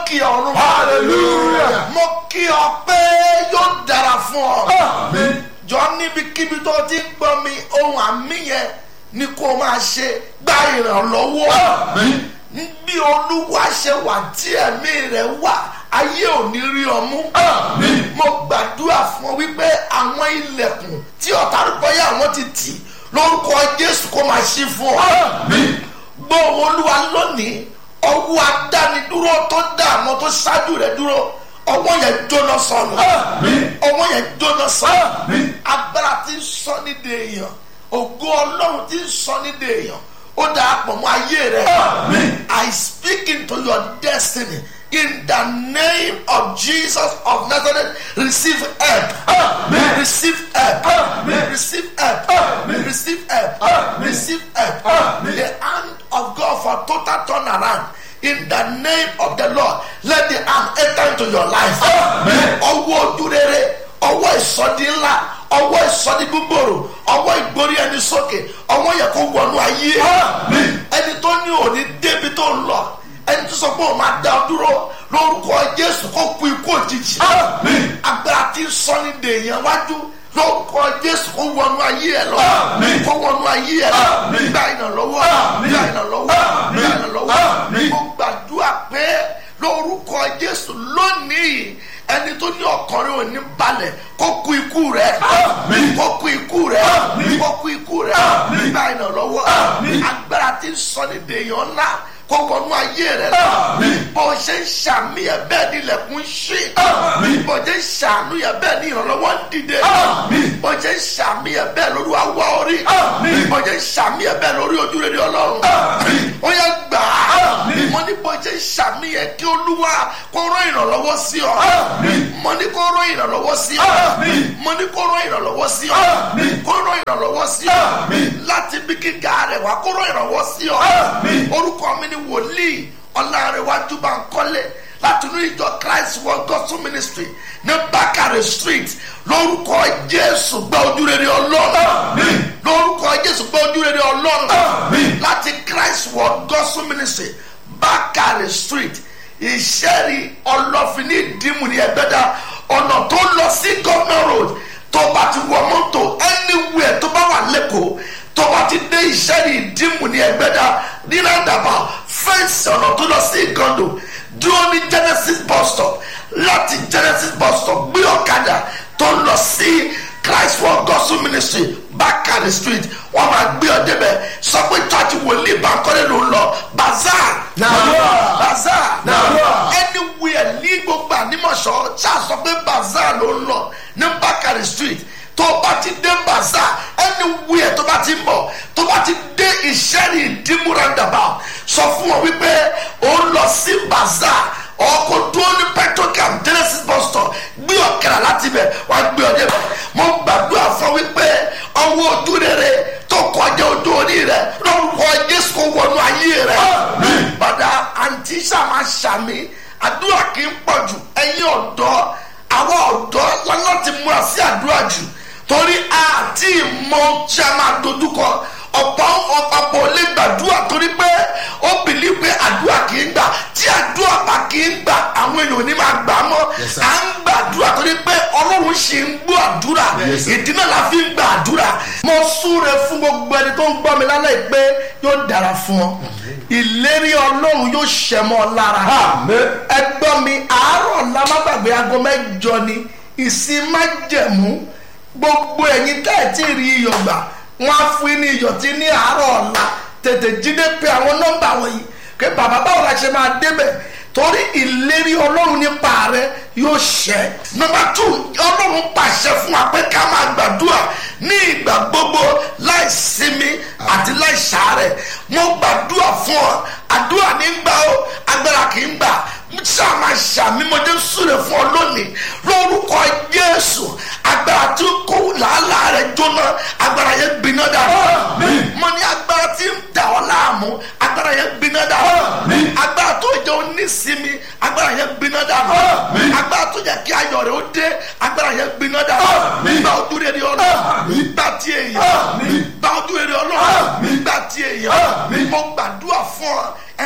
kí ọ̀run. Hallelujah. mo kí ọ pé yóò dára fún ọ. Àmín. jọ níbikíbi tó ti ń gbọ́ mi ohun àmì yẹn ni kó máa ṣe gba ìrànlọ́wọ́. Àmín. bí olúwa ṣe wà tí ẹ̀mí rẹ̀ wà ayé ò ní rí ọ mú. Àmín. mo gbàdúrà fún ọ wípé àwọn ilẹ̀kùn tí ọ̀tá rúbọ́yà àwọn ti tì lórúkọ jésù kó máa ṣí fún ọ. Àmín. gbọ́ olúwa lónìí ọwọ́ adánidúró tó dá àwọn tó ṣáájú rẹ̀ dúró ọwọ́ yẹn jóná sọnù Àmín. ọwọ́ yẹn jóná sọnù Àmín. agbára tí ń sọ ní de èèyàn ògo ọlọ́run tí ń sọ ní de èèyàn ó dáa pọ̀ mọ́ ayé rẹ̀ Àmín. I speak into your destiny in the name of Jesus of Nazareth receive help Àmín. receive help Àmín. receive help Àmín. receive help Àmín. receive help Àmín. the hand of God for total turnaround in the name of the Lord let the hand enter into your life Àmín. ọwọ́ ojú rere ọwọ́ ìsọdí ńlá ọwọ́ ìsọdí gbogbooro ọwọ́ ìgbórí ẹni sókè ọwọ́ yẹ kó wọnú ayé Àmín. ẹni tó ní òní débi tó ń lọ ẹni tó sọ pé òun máa dá ọ dúró lórúkọ Jésù kó kú ikú òjijì Àmín. agbára tí ń sọ ní dèèyàn wájú lórúkọ Jésù kó wọnú ayé ẹ lọ Àmín. kó wọnú ayé ẹ lọ Àmín. gba ìrànlọ́wọ́ Àmín. gba ìrànlọ́wọ́ Àmín. gba ìrànlọ́wọ́ Àmín. mo gbàdúrà pé lórúkọ Jésù lónìí ẹni tó ní ọkàn rẹ ò ní balẹ̀ kó kú ikú rẹ Àmín. kó kú ikú rẹ Àmín. kó kú ikú rẹ Àmín. gba ìrànlọ́wọ́ Àmín. agbára tí ń sọ ní dèèyàn ńlá kó wọnú ayé rẹ lọ Àmín. bó ṣe ń ṣàmì ẹ bẹ́ẹ̀ ni ilẹ̀kùn ṣí Àmín. bó ṣe ń ṣàánú ẹ bẹ́ẹ̀ ni ìrànlọ́wọ́ ń dìde Àmín. bó ṣe ń ṣàmì ẹ bẹ́ẹ̀ lórí awọ orí Àmín. bó ṣe ń ṣàmì ẹ bẹ́ẹ̀ lórí ojú rere ọlọ́run Àmín. ó yẹ gbà á Àmín. mo ní bó ṣe ń ṣàmì ẹ kí olúwa kó rán ìrànlọ́wọ́ sí ọ Àmín. mo ní kó rán ìrànlọ́wọ́ sí ọ Àmín. mo ní kó rán ìrànlọ́wọ́ sí ọ Àmín. kó rán ìrànlọ́wọ́ sí ọ Àmín. láti bí gíga rẹ̀ wá kó rán ìrànlọ́wọ́ sí ọ Àmín. orúkọ mi ni wòlíì ọlárẹ̀wájú bá ń kọ́lé láti inú ìjọ christ world gospel ministry ní bákàrẹ̀ street lórúkọ jésù gba ojúrere ọlọ́run Àmín. lórúkọ jésù gba ojúrere ọlọ́run Àmín. láti christ world gospel ministry bákàrẹ̀ street ìṣẹ́rí ọlọ́fin ní ìdímù ní ẹgbẹ́dá ọ̀nà tó lọ sí governor road tó bá ti wọ mọ́tò anywhere tó bá wà lẹ́kọ̀ọ́ tó bá ti dé ìṣẹ́rí ìdímù ní ẹgbẹ́dá ní nàdàbà fẹ́ǹsì ọ̀nà tó lọ sí ìgàndò dúró ní genesis bus stop láti genesis bus stop gbé ọ̀kadà tó lọ sí christ for gospel ministry bákàrẹ̀ street wọ́n máa gbé ọ débẹ̀ sọ pé church wòlíì bankole ló ń lọ bazaar Nàdúrà. bazaar Nàdúrà. anywhere ní gbogbo ànímọ̀ṣọ́ ṣáà sọ pé bazaar ló ń lọ ní bákàrẹ̀ street tó bá ti dé bazaar anywhere tó bá ti ń bọ̀ tó bá ti dé ìṣẹ́rì ìdímú roundabout sọ fún wọn wípé ó ń lọ sí bazaar ọkọ̀ dúró ní petrocam genesis bus stop gbé ọ̀kẹ́rà láti bẹ̀ wá gbé ọ débẹ̀ mo gbàdúrà fún wípé ọwọ́ ojú rere tó kọjá ojú orí rẹ lórúkọ jésù kò wọnú ayé rẹ Àmín. padà àǹtí sàmà sàmì àdúrà kì í pọ̀ jù ẹ̀yin ọ̀dọ́ àwọn ọ̀dọ́ láti múra sí àdúrà jù torí àti ìmọ̀ tí a máa dojúkọ ọ̀pọ̀ ọ̀pọ̀ lè gbàdúrà torí pé ó bìlí pé àdúrà kì í gbà tí àdúrà bá kì í gbà àwọn èèyàn ò ní máa gbà á mọ́ Yes, sir. à ń gbàdúrà torí pé ọlọ́run ṣì ń gbọ́ àdúrà Yes, sir. ìdí náà la fi ń gba àdúrà. mo súre fún gbogbo ẹni tó ń gbọ́ mi lálẹ́ yìí pé yóò dára fún ọ ìlérí ọlọ́run yóò ṣẹ mọ́ ọ lára Àmín. ẹgbọ́n mi àárọ̀ lámágbàgbé aago mẹ́jọ ni ìsìn májẹ̀mú gbogbo ẹ̀yin tẹ́ ẹ̀ tí ì rí iyọ̀ gbà wọ́n á fún yín ní iyọ̀ tí ní àárọ̀ ọ̀la tètè jíde pé àwọn nọ́mbà wọ̀nyí pé bàbá báwo la ṣe máa débẹ̀ torí ìlérí ọlọ́run nípa rẹ yóò ṣẹ. nọ́mbà tù ọlọ́run pàṣẹ fún wa pé ká máa gbàdúrà ní ìgbà gbogbo láì sinmi àti láì ṣàárẹ̀ mo gbàdúrà fún ọ àdúrà ní gbà ó agbára kì í gbà sáà máa ṣàmímọdé súre fún ọ lónìí lórúkọ jésù agbára tí kò làálàá rẹ jóná agbára yẹn gbiná dànù Àmín. mo ní agbára tí ń dà ọ́ láàmú agbára yẹn gbiná dànù Àmín. agbára tó jẹ́ onísìmí agbára yẹn gbiná dànù Àmín. agbára tó jẹ́ kí ayọ̀ rẹ̀ ó dé agbára yẹn gbiná dànù Àmín. gba ojú rere ọlọ́run Àmín. gba ti èèyàn Àmín. gba ojú rere ọlọ́run Àmín. gba ti èèyàn Àmín. mo gbàdúrà fún ọ ẹ tó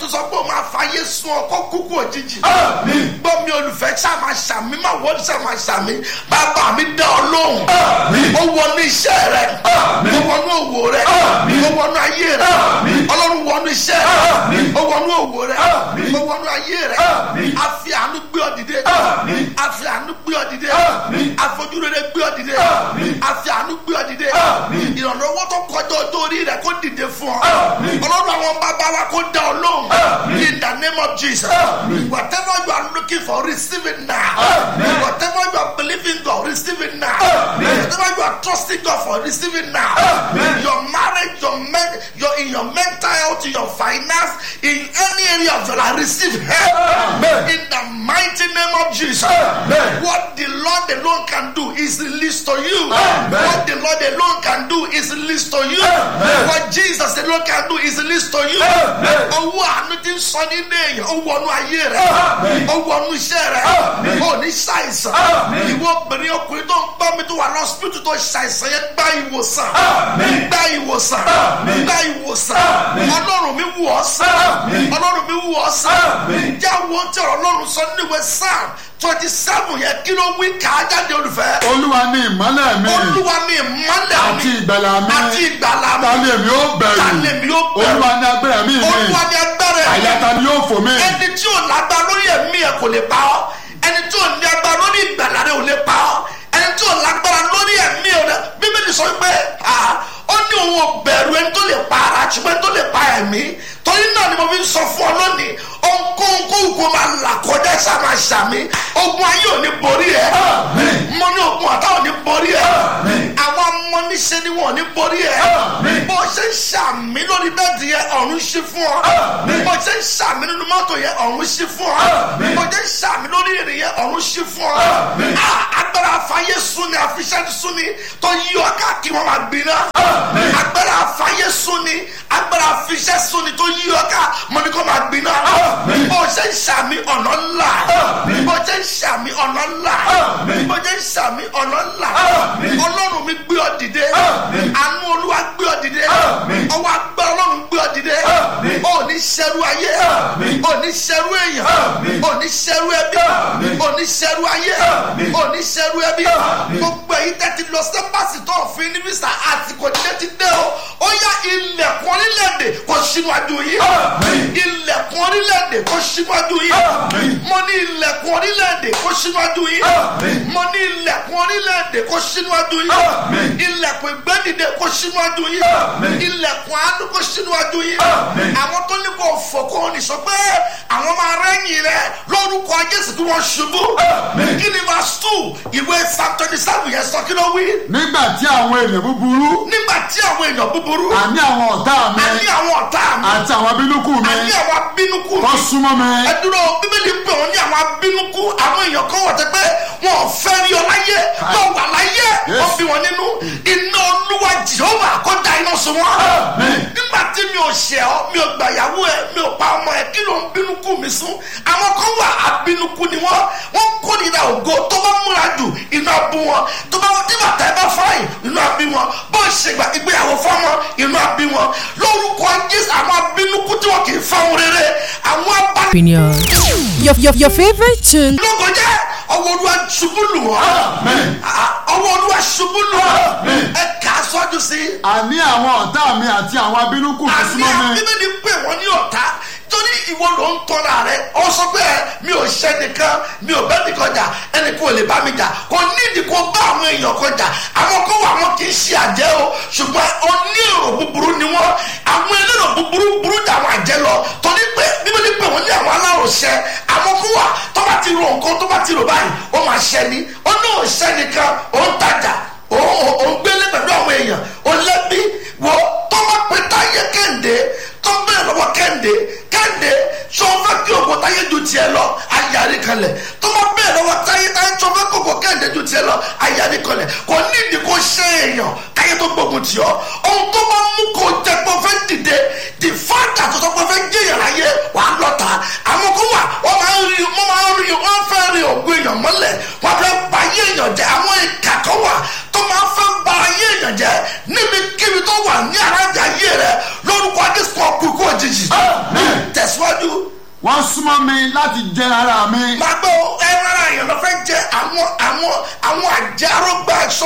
tó sọ pé o máa fàyè sun ọ kó kúkú òjijì Àmín. gbọ́ mi olùfẹ́ ṣàmà ṣàmì máa wọ́n ṣàmà ṣàmì bàbá mi dá ọ lóhùn Àmín. ó wọnú iṣẹ́ rẹ Àmín. ó wọnú òwò rẹ Àmín. ó wọnú ayé rẹ Àmín. ọlọ́run wọnú iṣẹ́ rẹ Àmín. ó wọnú òwò rẹ Àmín. ó wọnú ayé rẹ Àmín. a fi àánú gbé ọ dìde Àmín. a fi àánú gbé ọ dìde Àmín. afojúrere gbé ọ dìde Àmín. a fi àánú gbé ọ dìde Àmín. ìrànlọ́wọ́ tó kọjá ọjọ́ orí rẹ kó dìde fún ọ Àmín. ọlọ́run àwọn bàbá wa kó dá ọ lóhùn Àmín. in the name of Jesus Àmín. whatever you are looking for receive it now Àmín. whatever you are believing God receive it now Àmín. whatever you are trusting God for receive it now Àmín. your marriage your men your in your mental health your finance in any area of your life receive help Amen. in the mighty name of Jesus Amen. what the Lord alone can do is released to you Amen. what the Lord alone can do is released to you Amen. what Jesus alone can do is released to you Amen. owó àánú ti ń sọ nínú èèyàn ó wọnú ayé rẹ Amen. ó wọnú iṣẹ́ rẹ Amen. ó ní ṣàìsàn Amen. ìwọ obìnrin ọkùnrin tó ń gbọ́ mi tó wà lọ́sibítù tó ṣàìsàn yẹn gba ìwòsàn Amen. gba ìwòsàn Amen. gba ìwòsàn Amen. ọlọ́run mi wù ọ́ sàn Amen. ọlọ́run mi wù ọ́ sàn Amen. jẹ́ àwọn tí ọ̀rọ̀ ọlọ́run sọ nínú ìwé psalm twenty seven yẹn kí ló wí ká jáde olùfẹ́ olúwa ní ìmọ́lẹ̀ mi olúwa mi ìmọ́lẹ̀ àti mi ìgbàlà mi àti ìgbàlà mi ta ni èmi ó bẹ̀rù ta ni èmi ó bẹ̀rù? olúwa ní agbára mi mi olúwa ni agbára ẹ̀ àyà ta ni yóò fò mí ẹni tí ò lágbá lórí ẹ̀mí ẹ̀ kò lè pa ọ́ ẹni tí ò ní agbára lórí ìgbàlà rẹ̀ ò lè pa ọ́ ẹni tí ò lágbára lórí ẹ̀mí ẹ̀ bíbélì sọ pé ah, ó ní òun ò bẹ̀rù ẹni tó lè pa ara ṣùgbọ́n ẹni tó lè pa ẹ̀mí torí náà ni mo fi ń sọ fún ọ lónìí ohunkóhun kó máa là kọjá sáma ṣàmì ogun ayé ò ní borí ẹ Àmín. mo ní ogun ọ̀tá ò ní borí ẹ Àmín. àwọn ọmọ níṣẹ́ ni wọn ò ní borí ẹ Àmín. bó ṣe ń ṣàmì lórí bẹ́ẹ̀dì yẹn ọ̀run ṣí fún ọ Àmín. bó ṣe ń ṣàmì nínú mọ́tò yẹn ọ̀run ṣí fún ọ Àmín. bó ṣe ń ṣàmì lórí ìrìn yẹn ọ̀run ṣí fún ọ Àmín. Ah, agbára àfáyé súnni àfiṣẹ́ súnni tó yí ọ káàkiri wọn máa gbiná Àmín. agbára àfáyé súnni agbára àfiṣẹ́ súnni tó yí ọ ká mọ́ni kó máa gbiná Àmín. bó ṣe ń ṣàmì ọ̀nà ńlá Àmín. bó ṣe ń ṣàmì ọ̀nà ńlá Àmín. bó ṣe ń ṣàmì ọ̀nà ńlá Àmín. ọlọ́run mi gbé ọ dìde Àmín. àánú olúwa gbé ọ dìde Àmín. ọwọ́ agbára ọlọ́run gbé ọ dìde Àmín. ò ní ṣẹrú ayé Àmín. ò ní ṣẹrú èèyàn Àmín. ò ní ṣẹrú ẹbí Àmín. ò ní ṣẹrú ayé Àmín. ò ní ṣẹrú ẹbí Àmín. gbogbo èyí tẹ́tí lọ sẹ́pàsì tó òfin ní visa àsìkò dídé ti dé o ó yá ilẹ̀kùn orílẹ̀-èdè kò síwájú yìí Àmín. ilẹ̀kùn orílẹ̀-èdè kò síwájú yìí Àmín. mo ní ilẹ̀kùn orílẹ̀-èdè kò síwájú yìí Àmín. mo ní ilẹ̀kùn orílẹ̀-èdè kò síwájú yìí Àmín. ilẹ̀kùn ìgbẹ́dìde kò síwájú yìí Àmín. ilẹ̀kùn àánú kò síwájú yìí Àmín. àwọn tó ní kò fò kò ní sọ pé àwọn máa rẹ́yìn rẹ lórúkọ Jésù kí wọ́n ṣubú Àmín. kí ni verse two ìwé psalm twenty seven yẹn sọ kí ló wí nígbà tí àwọn ènìyàn búburú nígbà tí àwọn èèyàn búburú àní àwọn ọ̀tá mi àní àwọn ọ̀tá mi àti àwọn abínúkù mi àní àwọn abínúkú tó mi súnmọ́ mi ẹ dúró bíbélì pé òun ní àwọn abínúkú àwọn èèyàn kan wọ̀ tẹ́ pé wọn ò fẹ́ rí ọ láyé wọn wà láyé wọn fi wọn nínú iná olúwa jehova kó da iná sun wọn. Àmín. nígbà tí mi ò ṣẹ̀ ọ́ mi ò gbàyàwó ẹ mi ò pa ọmọ ẹ kí ló ń bínúkú mi sún àwọn kan wà abínúkú ni wọn wọn kórìíra ògo tó bá múra jù iná bú wọn tó bá tí bàtà ẹ bá fáyìn iná bí wọn bó ṣe gbà ìgbéyàwó fọmọ iná bí wọn lórúkọ jésù àwọn abínúkú tí wọn kì í fáwọn rere àwọn abá opinion. Your, your, your favorite tune. lóko jẹ́ ọwọ́ olúwa ṣubú lù wọ́n Amen. Ah, ọwọ́ olúwa ṣubú lù wọ́n Amen. ẹ kà á sọ́jú sí i àní àwọn ọ̀tá mi àti àwọn abínúkù mi àní súnmọ́ mi bíbélì pè wọ́n ní ọ̀tá torí ìwọ ló ń tọ́ra rẹ ọ sọ pé ẹ, mi ò ṣẹ́ nìkan mi ò bẹ́ nìkan jà ẹnì kò lè bá mi jà kò nídìí kó bá àwọn èèyàn kan jà àwọn kan wà wọn kì í ṣe àjẹ́ o ṣùgbọ́n onírò búburú ni wọ́n àwọn elérò búburú burú jà àwọn àjẹ́ lọ torí pé bíbélì pè wọ́n ní àwọn aláròṣẹ àwọn kan wà tó bá ti ro nǹkan tó bá ti rò báyìí ó máa ṣẹ ni ó ní òṣẹ́ nìkan ó ń tajà ó ó- ó ń gbélé pẹ̀lú àwọn èèyàn ó lẹ́bí wọ tó bá pe táyé kẹ́hìndé tó bẹ̀rẹ̀ lọ́wọ́ kẹ́hìndé kẹ́hìndé tó fẹ́ kí ògùn táyé ju tiẹ̀ lọ ayárí kalẹ̀ tó bá bẹ̀rẹ̀ lọ́wọ́ táyé táyé tó fẹ́ kí ògùn kẹ́hìndé ju tiẹ̀ lọ ayárí kalẹ̀ kò ní ìdí kó ṣe èèyàn káyé tó gbógun tì ọ́ ohun tó bá mú kó jẹ́ pé ó fẹ́ dìde the father tó sọ pé ó fẹ́ jẹ́yàn láyé wàá lọ́ta àwọn kó wà wọ́n máa ń rí wọ́n máa ń rí wọ́n fẹ́ rí ògùn èèyàn mọ́lẹ̀ wọ́n fẹ́ ba ayé èèyàn jẹ́ àwọn ìkà kan wà tó máa fẹ́ ba ayé èèyàn jẹ́ níbikíbi tó wà ní arájà ayé rẹ lórúkọ adéṣùn ọkùnkùn òjijì Amen. tẹ̀síwájú súnmọ́ mi láti jẹ ara mi. máa gbọ́ ẹran ara èèyàn lọ fẹ́ jẹ àwọn àwọn àwọn àjàrógbà ẹ̀sọ́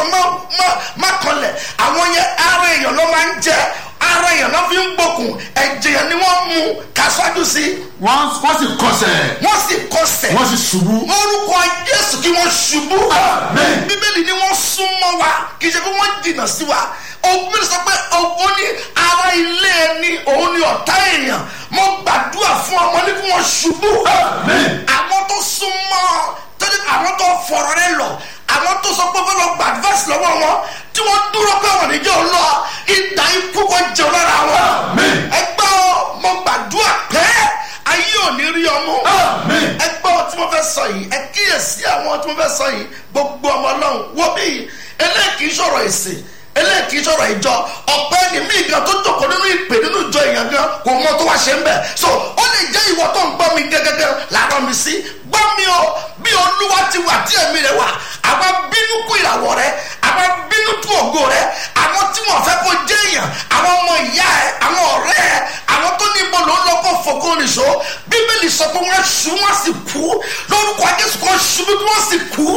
má kanlẹ̀ àwọn yẹn ara èèyàn ló máa ń jẹ ara èèyàn ló fi ń gbókùn ẹ̀jẹ̀ yẹn ni wọ́n mú kásádù sí wọ́n wọ́n sì kọsẹ̀ wọ́n sì kọsẹ̀ wọ́n sì ṣubú. orúkọ jésù kí wọ́n ṣubú Amen. bíbélì ni wọ́n súnmọ́ wa kì í ṣe pé wọ́n jìnnà sí wa ògbìn sọ pé òun ní ara ilé ẹni òun ní ọ̀tá èèyàn mo gbàdúrà fún ọmọ ní kí wọ́n ṣubú Amen. àwọn tó súnmọ́ tẹ́lẹ̀ àwọn tó fọ̀rọ̀ rẹ lọ àwọn tó sọ pé fọlọ́ gba advice lọ́wọ́ wọn tí wọ́n dúró pé wọ́n níjẹ́ ò lọ ìdá ikú kò jẹun lára wọn Amen. ẹgbẹ́ ọ mo gbàdúrà pé ayé ò ní rí ọmú Amen. ẹgbẹ́ ọ tí mo fẹ́ sọ yìí ẹ kíyèsí àwọn tí mo fẹ́ sọ yìí gbogbo ọmọ ọlọ́run wọ́n bí eléyìí sọ̀rọ̀ ìsìn eléyìí sọ̀rọ̀ ìjọ ọ̀pẹ́ ni mí gan tó jókòó nínú ìpè nínú ìjọ èèyàn gan kò mọ tó wá ṣe ń bẹ̀ so ó lè jẹ́ ìwọ tó ń gbọ́ mi gẹ́gẹ́gẹ́ làárọ̀ mi sí gbọ́ mi o bí olúwa ti wà tí ẹ̀mí rẹ wà àwọn bínú kú ìràwọ̀ rẹ àwọn bínú tú ògo rẹ àwọn tí wọn fẹ́ kó jẹ́ èèyàn àwọn ọmọ ìyá ẹ àwọn ọ̀rẹ́ ẹ àwọn tó ní ibo ló ń lọ kó fòkó nìṣó bíbélì sọ pé wọ́n ṣu wọ́n sì kú lórúkọ jésù kan ṣubú bí wọ́n sì kú.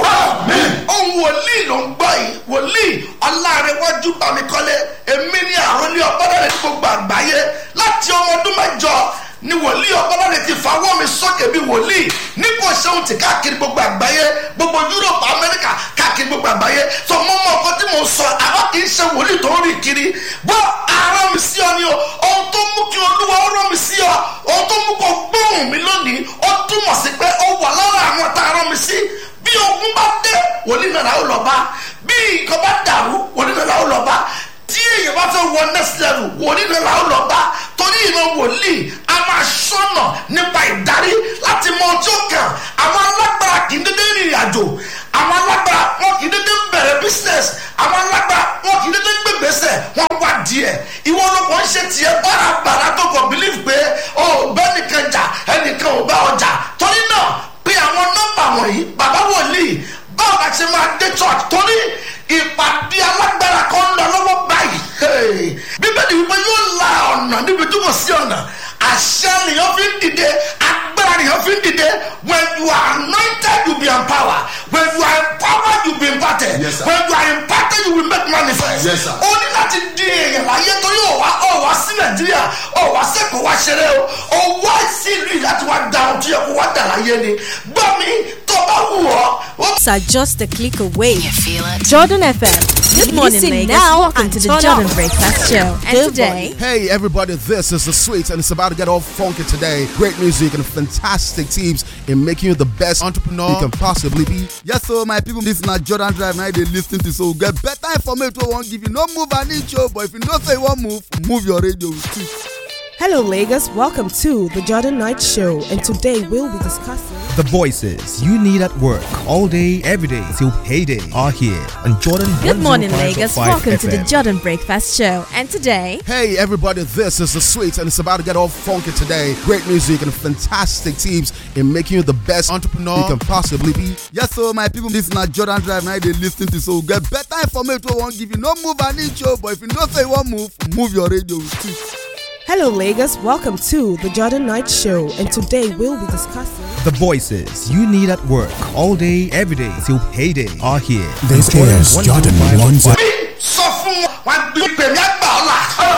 ohun wòlíì ló ń gbọ́ yìí wòlíì ọlárẹ̀wájú bámikọ́lé èmi ní àròlé ọ̀pọ̀lọpọ̀ ní gbogbo àgbáyé láti ọmọ ọdún mẹ́jọ ni wòlíì ọ̀pọ̀lọpọ̀ ti fawọ́ mi sókè bí wòlíì ní kò ṣeun ti káàkiri gbogbo àgbáyé gbogbo yúròpù amẹ́ríkà káàkiri gbogbo àgbáyé tó mọ́ mọ́ ọkọ tí mo sọ àwọn kì í ṣe wòlíì tó ń rìn kiri bọ́ ara mi sí ọ ni o ohun tó mú kí olúwa ó rán mi sí ọ ohun tó mú kó gbóhùn mi lónìí ó túmọ̀ sí pé ó wà lára àwọn tá a rán mi sí bí ogun bá dé wòlíì náà làwọn lọ bá bí nǹkan bá dàrú wòlíì náà làwọn lọ bá tí èèyàn bá fẹ́ wọ next level wòlíì náà làwọn lọ bá torí ìran wòlíì a máa ṣọ́nà nípa ìdarí láti mọ ọjọ́ kan àwọn alágbára kì í dédé rìnrìn àjò àwọn alágbára wọn kì í dédé bẹ̀rẹ̀ business àwọn alágbára wọn kì í dédé gbègbèsè wọn wá díẹ̀ ìwọ ló kàn ń ṣe tiẹ̀ bárabàrà tó kàn believe pé o bẹ́ẹ̀ nìkan jà ẹnìkan ò bá ọjà torí náà pé àwọn nọ́mbà wọ̀nyí bàbá wòlíì báwo la ṣe máa dé church torí ìpàdé alágbára kan ń lọ lọ́wọ́ báyìí Hey! bíbélì wípé yóò la ọ̀nà níbi tí kò sí ọ̀nà àṣẹ nìyẹn fi ń dìde agbára nìyẹn fi ń dìde when you are anointed you be empowered when you are empowered you be imparted Yes, sir. when you are imparted you will make manifest Yes, sir. o ní láti di èèyàn láyé torí ò wá ò wá sí nàìjíríà ò wá sẹ́kọ̀ọ́ wá ṣeré o ò wá sí ìlú yìí láti wá da ohun tó yẹ kó wá dà láyé ni gbọ́ mi tó bá wù ọ́ ó are just a click away. You feel it? Jordan FM. Good morning, Listen Lagos. now Welcome and to the turn Jordan up. Breakfast Show. And Good today- day. Hey everybody, this is the Sweets and it's about to get all funky today. Great music and fantastic teams in making you the best entrepreneur you can possibly be. Yes, so my people, this na Jordan Drive now they lis ten to so get better information wey wan give you. No move an inch o, but if you know say you wan move, move your radio too. Hello, Lagos. Welcome to the Jordan Knight Show, and today we'll be discussing. The voices you need at work all day, every day till payday are here on Jordan. Good morning, 105.5 Lagos. Welcome to the FM. Jordan Breakfast Show. And today, Hey everybody, this is the Sweets and it's about to get all funky today. Great music and fantastic teams in making you the best entrepreneur you can possibly be. Yes, so my people, this na Jordan Drive now they lis ten to so get better information wey wan give you. No move an inch o, but if you know say you wan move, move your radio too. Hello, Lagos. Welcome to the Jordan Knight Show, and today we'll be discussing. The voices you need at work all day, every day till payday are here. This on is Jordan 105.5 bí sọ fún wọn wọn gbé pèmí àgbà ọ̀la.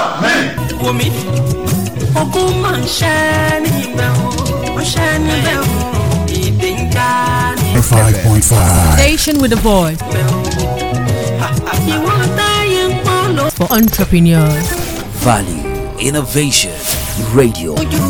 omi ogun máa ń ṣẹ́ níbẹ̀ o ó ṣẹ́ níbẹ̀ o ìdè ń já níbẹ̀ 5.5. station with a voice o ìwọ táyé ń pọ́n ló for entrepreneurs. Value, innovation, radio. ojú